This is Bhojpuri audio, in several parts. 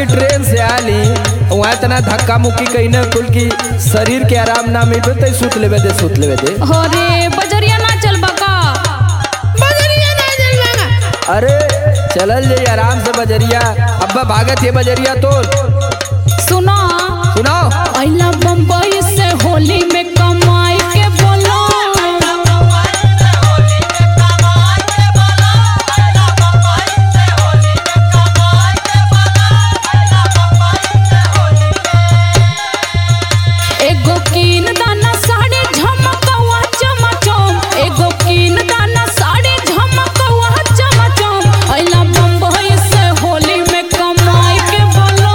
की ट्रेन से आली वहाँ इतना धक्का मुक्की कहीं न कुल की शरीर के आराम ना मिल तो सुत लेवे दे सुत लेवे दे हो रे बजरिया ना चल बका अरे चलल जाई आराम से बजरिया अब्बा भागत है बजरिया तो सुनो सुनाओ अइला बम्बई से होली में कमाई के बोलो एगो कीन दाना साड़ी झमकवा चमचम एगो कीन दाना साड़ी झमकवा चमचम अइला बम्बई से होली में कमाई के बोलो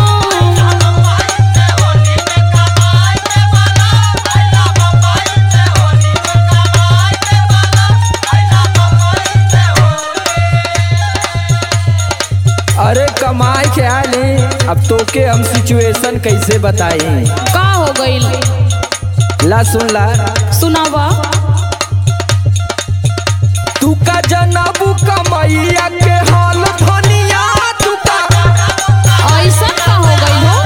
अरे कमाई के आली अब तोके हम सिचुएशन कैसे बताई का हो गइल ला सुन ला सुनावा तू का जनबू कमैया के हाल धनिया तू का ऐसा का हो गइल हो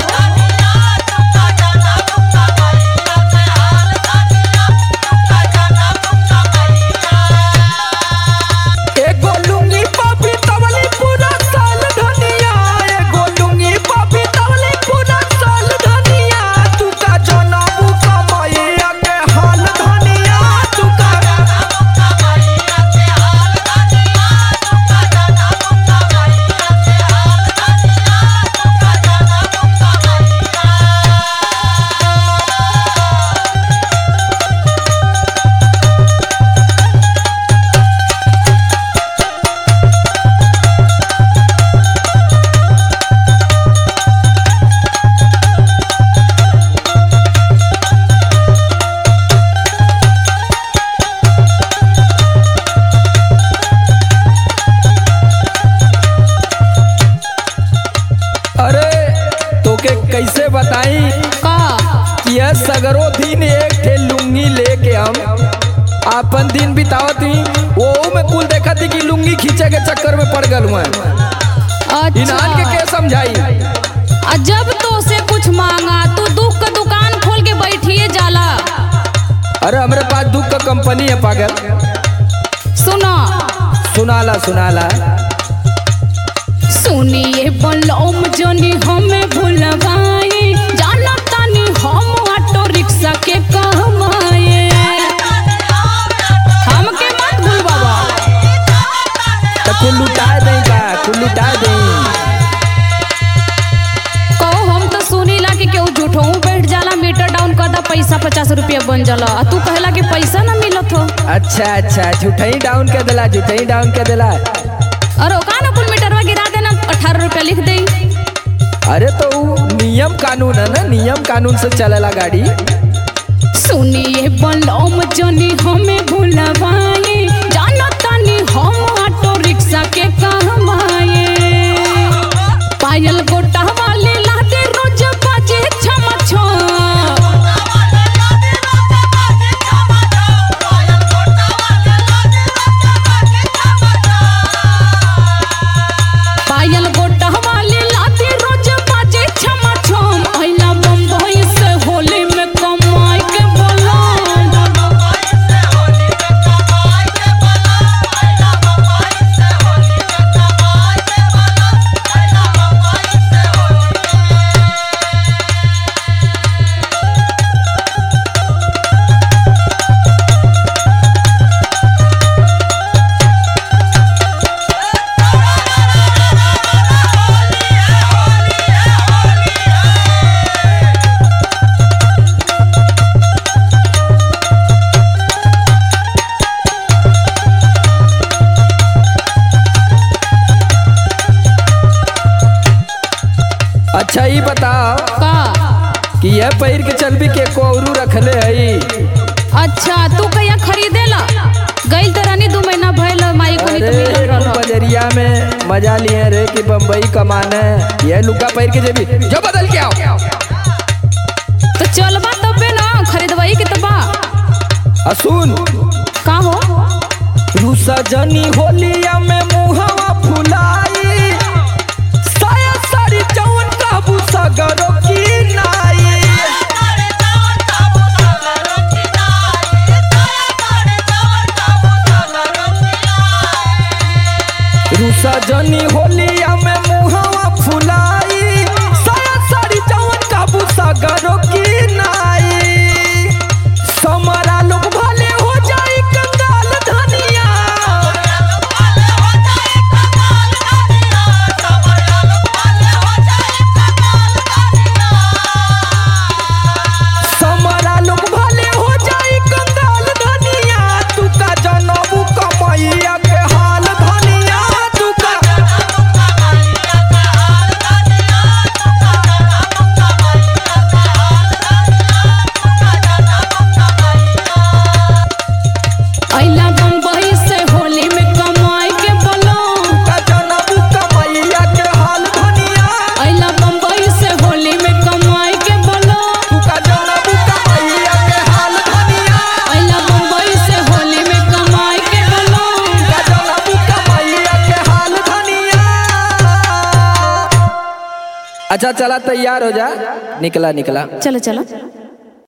एगो लुंगी पापी तवली पूरा साल धनिया एगो लुंगी पापी तवली पूरा साल धनिया तू का जनबू कमैया के हाल धनिया तू का अरे तोके कैसे बताई का कि यह सगरो दिन एक ठे लुंगी लेके हम आपन दिन बितावत ही वो में कुल देखत ही कि लुंगी खींचे के चक्कर में पड़ गल हुआ इनान के अच्छा के समझाई आ जब तो से कुछ मांगा तू दुख का दुकान खोल के बैठिए जाला अरे हमारे पास दुख का कंपनी है पागल सुनो सुनाला सुनाला सुनिए बलौम जनी हमें भुलवाए जाना तानी हम ऑटो रिक्शा के कहमाए हमके मत भूलवावा तो कुल लुटा दें का कुल लुटा दें कहो हम तो सुनीला कि केहू झूठों बैठ जाला मीटर डाउन कर दा पैसा पचास रुपया बन जाला आ तू कहला कि पैसा ना मिलत हो अच्छा अच्छा झूठई डाउन कर दिला झूठई डाउन कर दिला अरे ओका ना कुल मीटरवा गिरा देना अठारह रुपया लिख दे अरे तो ऊ नियम कानून है ना नियम कानून से चलेला गाड़ी सुनिए बलौम जनी हमें भुलवाए जाना तानी हम ऑटो रिक्शा के कहमाए पायल गोटा वाले लादे रोज बाजे छम छम पायल गोटा वाले लादे रोज बाजे छम छम अइला बम्बई से होली में कमाई के बोला अच्छा ये बताओ का कि यह पैर के चलबी के कोरू रखले हई अच्छा तू कहिया खरीदेला गइल त रानी दू महीना भइल माई को तो मिलल अरे रहल बजरिया में मजा लिए रे कि बम्बई कमाने ये लुका पैर के जेबी जो बदल के आओ तो चलबा तबे ना खरीदवाई के तबा असुन का हो रूसा जनी होलिया में मुहवा फुलाई साया साड़ी जवन का सगरो की नाई रूसा जनी होलिया में मुहवा फुलाई साया साड़ी जवन काबू सगरो की नाई समरा लोग भले हो जाई कंगाल धनिया समरा लोग भले हो जाई कंगाल धनिया तू का जनबू कमैया के हाल धनिया तू का अइला बम्बई से होली में कमाई के बोलो का जनबू कमैया के हाल धनिया अइला बम्बई से होली में कमाई के बोलो तू का जनबू कमैया के हाल धनिया अइला बम्बई से होली में कमाई के बोलो का जनबू कमैया के हाल धनिया अच्छा चला तैयार हो जा निकला निकला चलो चलो